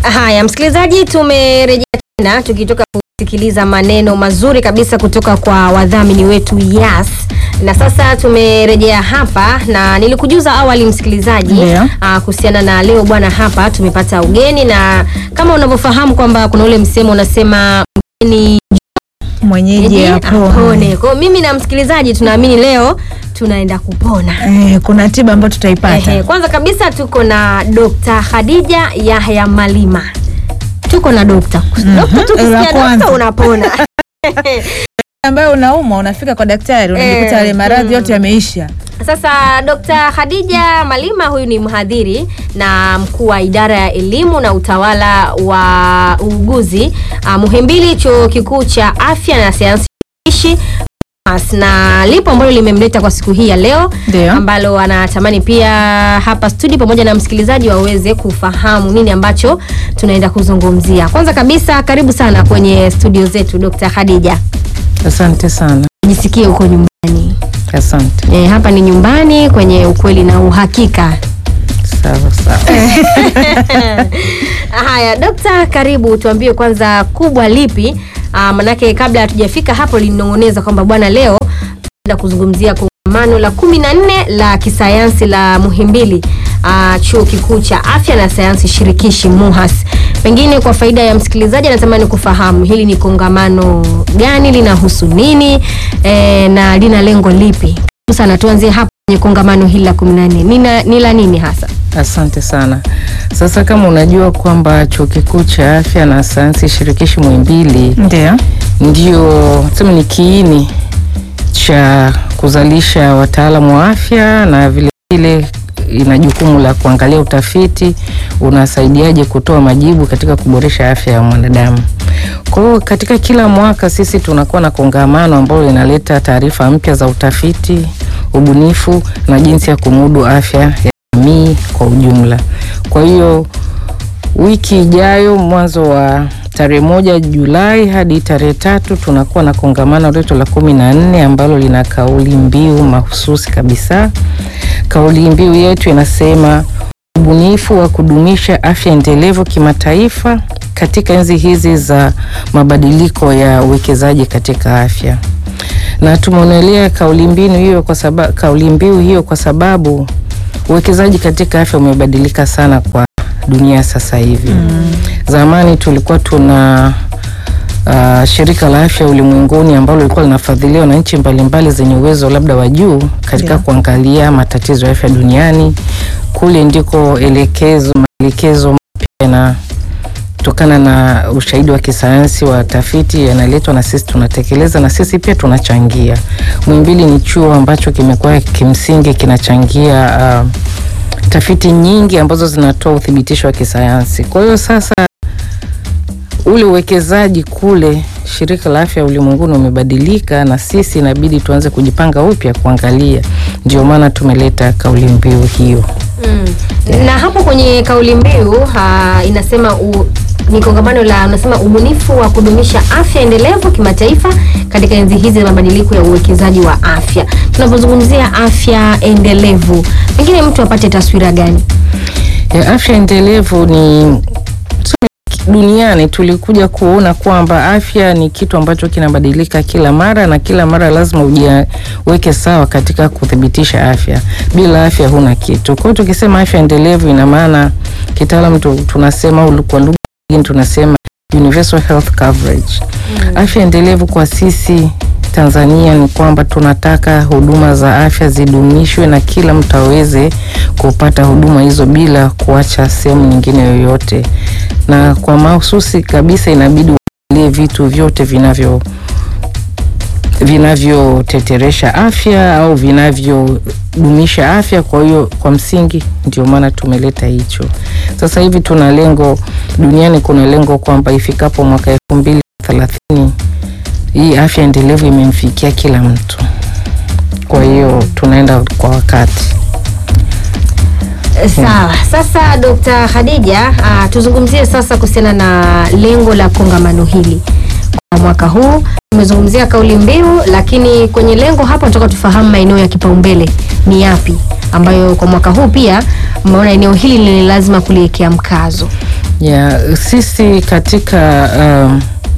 Haya, msikilizaji, tumerejea tena tukitoka kusikiliza maneno mazuri kabisa kutoka kwa wadhamini wetu Yas, na sasa tumerejea hapa, na nilikujuza awali msikilizaji Ndio. ah, kuhusiana na leo bwana, hapa tumepata ugeni, na kama unavyofahamu kwamba kuna ule msemo unasema mgeni mwenyeji mwenyeji apone. apone. Kwa hiyo mimi na msikilizaji tunaamini leo tunaenda kupona. Eh, kuna tiba ambayo tutaipata Ehe, kwanza kabisa tuko na Dr. Khadija Yahya Malima. Tuko na dokta. Dokta tu La ukisikia kwanza. dokta unapona. ambayo unaumwa unafika kwa daktari unajikuta Eh, yale maradhi mm. yote yameisha. Sasa Dr. Khadija Malima huyu ni mhadhiri na mkuu wa idara ya elimu na utawala wa uuguzi uh, Muhimbili Chuo Kikuu cha Afya na Sayansi Shirikishi MAS, na lipo ambalo limemleta kwa siku hii ya leo Ndio. ambalo anatamani pia hapa studio pamoja na msikilizaji waweze kufahamu nini ambacho tunaenda kuzungumzia. Kwanza kabisa, karibu sana kwenye studio zetu Dr. Khadija, Asante sana, jisikie uko nyumbani. asante. E, hapa ni nyumbani kwenye ukweli na uhakika. Sawa sawa. Haya, dokta, karibu, tuambie kwanza kubwa lipi? Ah, manake kabla hatujafika hapo lininong'oneza kwamba bwana, leo tunaenda kuzungumzia kongamano la kumi na nne la kisayansi la Muhimbili ah, chuo kikuu cha afya na sayansi shirikishi MUHAS. Pengine kwa faida ya msikilizaji anatamani kufahamu hili ni kongamano gani, linahusu nini eh, na lina lengo lipi? Karibu sana, tuanzie hapo kwenye kongamano hili la kumi na nne Nina- ni la nini hasa? Asante sana. Sasa kama unajua kwamba chuo kikuu cha afya na sayansi shirikishi Muhimbili Ndio. ndio sema ni kiini cha kuzalisha wataalamu wa afya na vile vile ina jukumu la kuangalia utafiti unasaidiaje kutoa majibu katika kuboresha afya ya mwanadamu. Kwa hiyo katika kila mwaka sisi tunakuwa na kongamano ambalo linaleta taarifa mpya za utafiti, ubunifu na jinsi ya kumudu afya ya jamii kwa ujumla. Kwa hiyo wiki ijayo mwanzo wa tarehe moja Julai hadi tarehe tatu tunakuwa na kongamano letu la kumi na nne ambalo lina kauli mbiu mahususi kabisa. Kauli mbiu yetu inasema ubunifu wa kudumisha afya endelevu kimataifa katika enzi hizi za mabadiliko ya uwekezaji katika afya. Na tumeonelea kauli mbiu hiyo kwa sababu kauli mbiu hiyo kwa sababu uwekezaji katika afya umebadilika sana kwa dunia sasa hivi. Zamani tulikuwa tuna uh, shirika la afya ulimwenguni ambalo lilikuwa linafadhiliwa na nchi mbalimbali zenye uwezo labda wa juu katika Ndio. kuangalia matatizo ya afya duniani. Kule ndiko elekezo maelekezo mapya yanatokana na ushahidi wa kisayansi wa tafiti yanaletwa na sisi tunatekeleza na sisi pia tunachangia. Muhimbili ni chuo ambacho kimekuwa kimsingi kinachangia uh, tafiti nyingi ambazo zinatoa uthibitisho wa kisayansi. Kwa hiyo sasa ule uwekezaji kule shirika la afya ulimwenguni umebadilika, na sisi inabidi tuanze kujipanga upya kuangalia. Ndio maana tumeleta kauli mbiu hiyo. Mm. Na hapo kwenye kauli mbiu ah, inasema u, ni kongamano la unasema ubunifu wa kudumisha afya endelevu kimataifa katika enzi hizi za mabadiliko ya uwekezaji wa afya. Tunapozungumzia afya endelevu, pengine mtu apate taswira gani? ya afya endelevu ni tuseme, duniani tulikuja kuona kwamba afya ni kitu ambacho kinabadilika kila mara na kila mara lazima ujiweke sawa katika kuthibitisha afya. Bila afya huna kitu. Kwa hiyo tukisema afya endelevu, ina maana kitaalamu tu- tunasema au kwa lugha nyingine tunasema universal health coverage. Afya endelevu kwa sisi Tanzania ni kwamba tunataka huduma za afya zidumishwe na kila mtu aweze kupata huduma hizo bila kuacha sehemu nyingine yoyote, na kwa mahususi kabisa inabidi uangalie vitu vyote vinavyo vinavyoteteresha afya au vinavyodumisha afya. Kwa hiyo kwa msingi, ndio maana tumeleta hicho. Sasa hivi tuna lengo duniani, kuna lengo kwamba ifikapo mwaka elfu mbili na thelathini hii afya endelevu imemfikia kila mtu. Kwa hiyo tunaenda kwa wakati. Sawa. Sasa Dr. Khadija, ah, tuzungumzie sasa kuhusiana na lengo la kongamano hili kwa mwaka huu. Tumezungumzia kauli mbiu, lakini kwenye lengo hapa tunataka tufahamu maeneo ya kipaumbele ni yapi ambayo kwa mwaka huu pia mmeona eneo hili ni lazima kuliwekea mkazo. ya sisi katika um,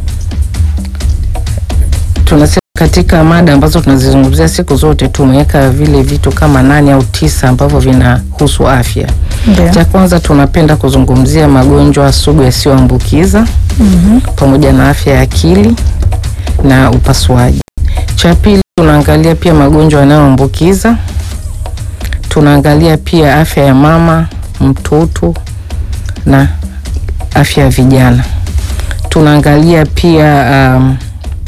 tunasema katika mada ambazo tunazizungumzia siku zote tumeweka vile vitu kama nane au tisa ambavyo vinahusu afya. Ndio. Cha kwanza tunapenda kuzungumzia magonjwa sugu yasiyoambukiza Mhm. pamoja na afya ya akili na upasuaji. Cha pili tunaangalia pia magonjwa yanayoambukiza. Tunaangalia pia afya ya mama, mtoto na afya ya vijana. Tunaangalia pia um,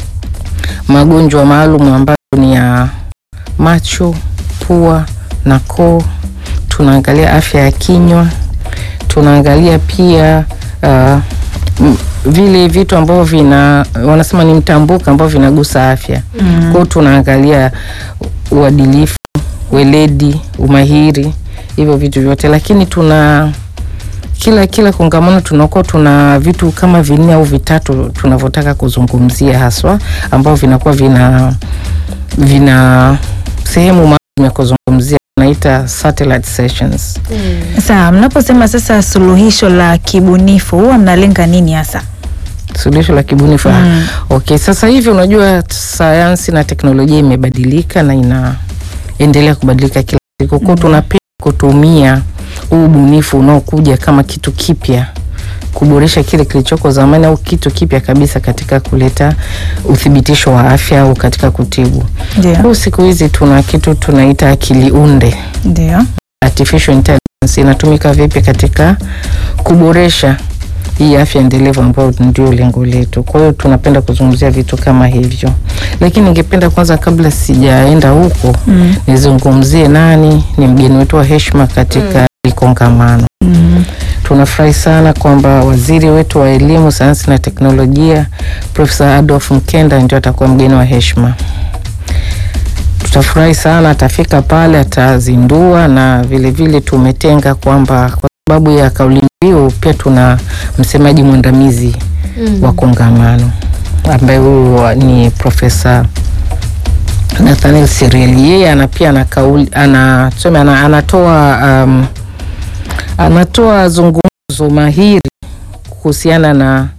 magonjwa maalum ambayo ni ya macho, pua na koo. Tunaangalia afya ya kinywa. Tunaangalia pia uh, m- vile vitu ambavyo vina wanasema ni mtambuka ambavyo vinagusa afya. Mm. Kwao tunaangalia uadilifu, weledi, umahiri, hivyo vitu vyote, lakini tuna kila kila kongamano tunakuwa tuna vitu kama vinne au vitatu tunavyotaka kuzungumzia haswa, ambavyo vinakuwa vina vina sehemu maalum ya kuzungumzia, tunaita satellite sessions. Sawa, mnaposema sasa suluhisho la kibunifu huwa mnalenga nini hasa? suluhisho la kibunifu. Mm. Okay, sasa hivi unajua sayansi na teknolojia imebadilika na inaendelea kubadilika kila siku. Kwa tunapenda kutumia huu ubunifu unaokuja kama kitu kipya kuboresha kile kilichoko zamani au kitu kipya kabisa katika kuleta uthibitisho wa afya au katika kutibu. Ndio. Kwa siku hizi tuna kitu tunaita akili unde Ndio. artificial intelligence inatumika vipi katika kuboresha hii afya endelevu ambayo ndio lengo letu. Kwa hiyo tunapenda kuzungumzia vitu kama hivyo, lakini ningependa kwanza, kabla sijaenda huko, Mm. nizungumzie nani ni mgeni wetu wa heshima katika hili kongamano. Mm. Tunafurahi sana kwamba waziri wetu wa elimu, sayansi na teknolojia Profesa Adolf Mkenda ndio atakuwa mgeni wa heshima. Tutafurahi sana, atafika pale, atazindua na vilevile vile tumetenga kwamba kwa sababu ya kauli mbiu pia tuna msemaji mwandamizi Mm. wa kongamano ambaye huyu ni Profesa Nathaniel Sireli. Yeye ana pia ana kauli ana, tuseme ana, anatoa um, anatoa zungumzo mahiri kuhusiana na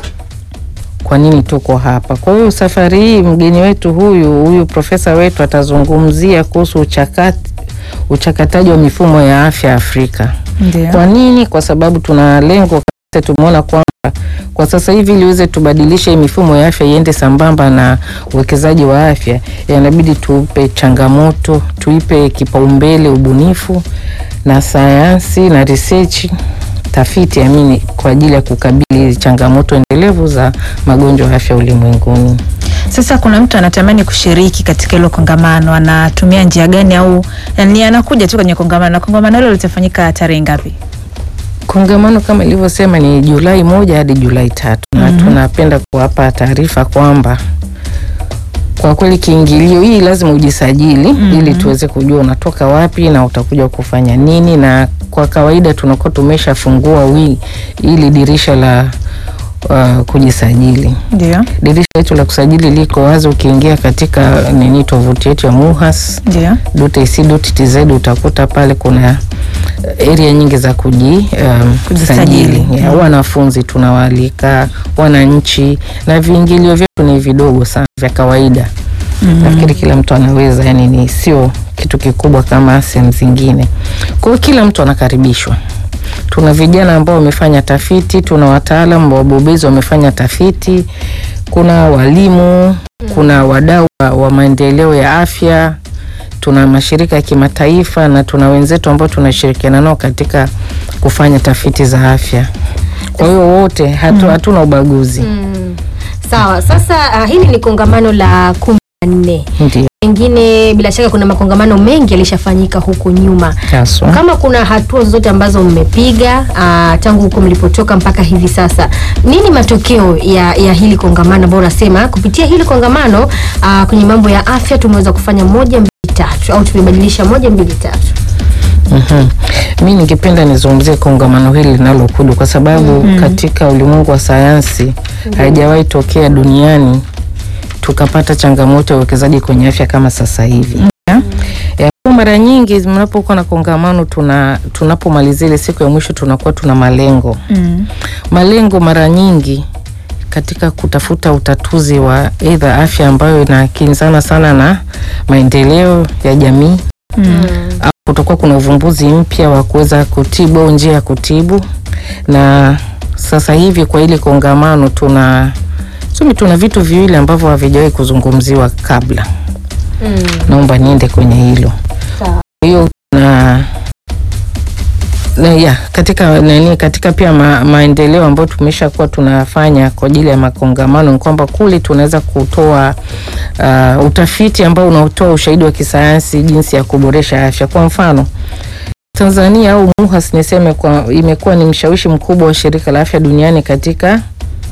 kwa nini tuko hapa. Kwa hiyo safari hii mgeni wetu huyu huyu profesa wetu atazungumzia kuhusu uchakati, uchakataji wa mifumo ya afya Afrika. Ndio. Kwa nini? Kwa sababu tuna lengo kabisa, tumeona kwamba kwa sasa hivi ili uweze tubadilishe hii mifumo ya afya iende sambamba na uwekezaji wa afya, inabidi tupe changamoto, tuipe kipaumbele ubunifu na sayansi na research tafiti amini kwa ajili ya kukabili hizi changamoto endelevu za magonjwa ya afya ulimwenguni. Sasa kuna mtu anatamani kushiriki katika hilo kongamano, anatumia njia gani au ni anakuja tu kwenye kongamano? Na kongamano hilo litafanyika tarehe ngapi? Kongamano kama ilivyosema ni Julai moja hadi Julai tatu na Mhm. tunapenda kuwapa taarifa kwamba kwa kweli kiingilio hii lazima ujisajili Mhm. ili tuweze kujua unatoka wapi na utakuja kufanya nini, na kwa kawaida tunakuwa tumeshafungua wi ili dirisha la uh, kujisajili. Ndio. Dirisha letu la kusajili liko wazi, ukiingia katika nini tovuti yetu ya MUHAS Ndio. .ac.tz utakuta pale kuna area nyingi za kuji um, Kujisajili. sajili. Ya, Mm. wanafunzi tunawaalika, wananchi, na viingilio vyetu ni vidogo sana vya kawaida. Mm. Nafikiri kila mtu anaweza, yani ni sio kitu kikubwa kama sehemu zingine. Kwa hiyo kila mtu anakaribishwa. Tuna vijana ambao wamefanya tafiti, tuna wataalamu wabobezi wamefanya tafiti, kuna walimu, kuna wadau wa- wa maendeleo ya afya, tuna mashirika ya kimataifa na tuna wenzetu ambao tunashirikiana nao katika kufanya tafiti za afya. Kwa hiyo wote hatu, hatuna ubaguzi. Mm. Sawa, sasa uh, hili ni kongamano la kumi na nne. Ndio Pengine bila shaka kuna makongamano mengi yalishafanyika huko nyuma. haswa. Kama kuna hatua zote ambazo mmepiga uh, tangu huko mlipotoka mpaka hivi sasa, nini matokeo ya, ya hili kongamano ambao unasema kupitia hili kongamano uh, kwenye mambo ya afya tumeweza kufanya moja mbili tatu au tumebadilisha moja mbili tatu? Mhm. Mi ningependa nizungumzie kongamano hili linalokuja kwa sababu katika ulimwengu wa sayansi haijawahi tokea duniani tukapata changamoto ya uwekezaji kwenye afya kama sasa hivi. Ya, kwa mara nyingi mnapokuwa na kongamano tuna tunapomalizia ile siku ya mwisho tunakuwa tuna malengo Mm. malengo mara nyingi katika kutafuta utatuzi wa aidha afya ambayo inakinzana sana na maendeleo ya jamii Mm. au kutakuwa kuna uvumbuzi mpya wa kuweza kutibu au njia ya kutibu na sasa hivi kwa ile kongamano tuna sumi tuna vitu viwili ambavyo havijawahi kuzungumziwa kabla Mm. naomba niende kwenye hilo Sawa. Kwa hiyo na na ya katika nani katika pia ma, maendeleo ambayo tumesha kuwa tunafanya kwa ajili ya makongamano ni kwamba kule tunaweza kutoa uh, utafiti ambao unaotoa ushahidi wa kisayansi jinsi ya kuboresha afya. Kwa mfano Tanzania au MUHAS niseme kwa imekuwa ni mshawishi mkubwa wa shirika la afya duniani katika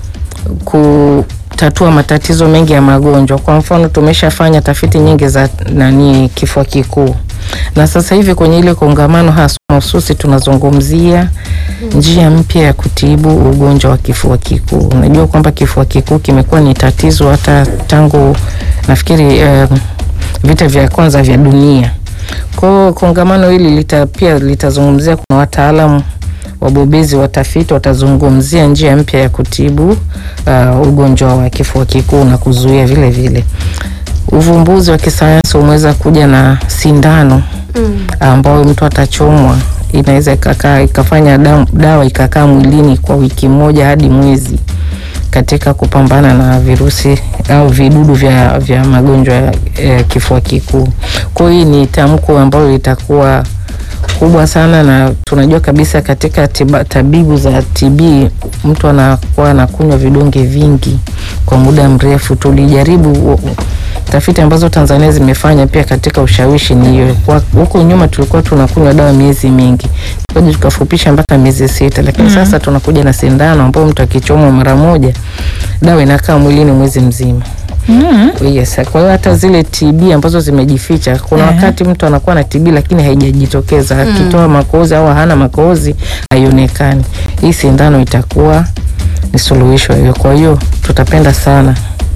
kutatua matatizo mengi ya magonjwa. Kwa mfano tumeshafanya tafiti nyingi za nani kifua kikuu, na sasa hivi kwenye ile kongamano hasa mahususi tunazungumzia njia mpya ya kutibu ugonjwa wa kifua kikuu. Unajua kwamba kifua kikuu kimekuwa ni tatizo hata tangu nafikiri um, vita vya kwanza vya dunia. Kwa hiyo kongamano hili lita, pia litazungumzia, kuna wataalamu wabobezi watafiti watazungumzia njia mpya ya kutibu uh, ugonjwa wa kifua kikuu na kuzuia vile vile. Uvumbuzi wa kisayansi umeweza kuja na sindano Mm. ambayo mtu atachomwa inaweza ikakaa ikafanya damu- dawa ikakaa mwilini kwa wiki moja hadi mwezi katika kupambana na virusi au vidudu vya, vya magonjwa ya ya kifua kikuu. Kwa hiyo hii ni tamko ambalo litakuwa kubwa sana, na tunajua kabisa katika tiba, tabibu za TB mtu anakuwa anakunywa vidonge vingi kwa muda mrefu. Tulijaribu u- tafiti ambazo Tanzania zimefanya pia katika ushawishi ni hiyo. Kwa- Huko nyuma tulikuwa tunakunywa dawa miezi mingi, tukaja tukafupisha mpaka miezi sita, lakini sasa tunakuja na sindano ambayo mtu akichomwa mara moja dawa inakaa mwilini mwezi mzima. Mm. Yes, kwa hiyo hata zile TB ambazo zimejificha, kuna Ehe. wakati mtu anakuwa na TB lakini haijajitokeza, akitoa makohozi au hana makohozi haionekani. Hii sindano itakuwa ni suluhisho hiyo. Kwa hiyo tutapenda sana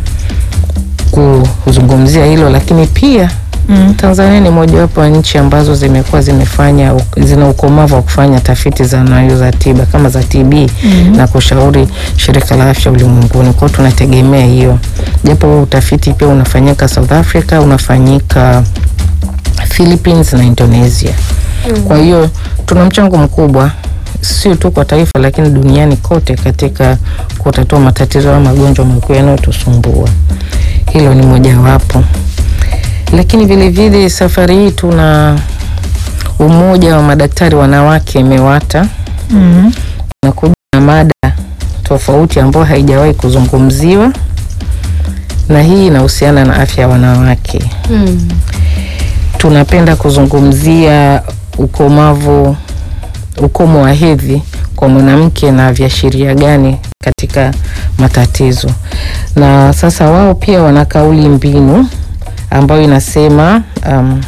kuzungumzia hilo, lakini pia Mm. Tanzania ni mojawapo ya nchi ambazo zimekuwa zimefanya zina ukomavu wa kufanya tafiti za nayo za tiba kama za TB Mhm. na kushauri shirika la afya ulimwenguni. Kwa hiyo tunategemea hiyo, japo huo utafiti pia unafanyika South Africa, unafanyika Philippines na Indonesia. Kwa hiyo tuna mchango mkubwa sio tu kwa taifa lakini duniani kote katika kutatua matatizo ya magonjwa makuu yanayotusumbua. Hilo ni mojawapo, lakini vile vile safari hii tuna umoja wa madaktari wanawake MEWATA Mm. nakuja na mada tofauti ambayo haijawahi kuzungumziwa, na hii inahusiana na afya ya wanawake. Mm. Tunapenda kuzungumzia ukomavu, ukomo wa hedhi kwa mwanamke na viashiria gani katika matatizo. Na sasa wao pia wana kauli mbinu ambayo inasema um,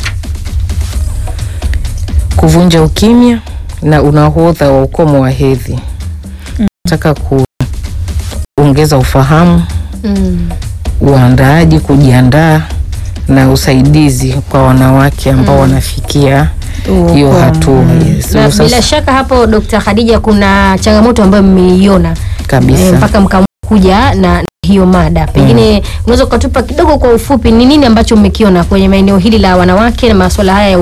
kuvunja ukimya na unahodha wa ukomo wa hedhi. Nataka kuongeza ufahamu, Mm. uandaaji, kujiandaa na usaidizi kwa wanawake ambao wanafikia hiyo Ukomo. hatua. Yes. Na Sasa- bila shaka hapo Dr. Khadija kuna changamoto ambayo mmeiona kabisa eh, mpaka mkakuja na na hiyo mada pengine unaweza ukatupa kidogo kwa ufupi ni nini ambacho mmekiona kwenye maeneo hili la wanawake na masuala haya ya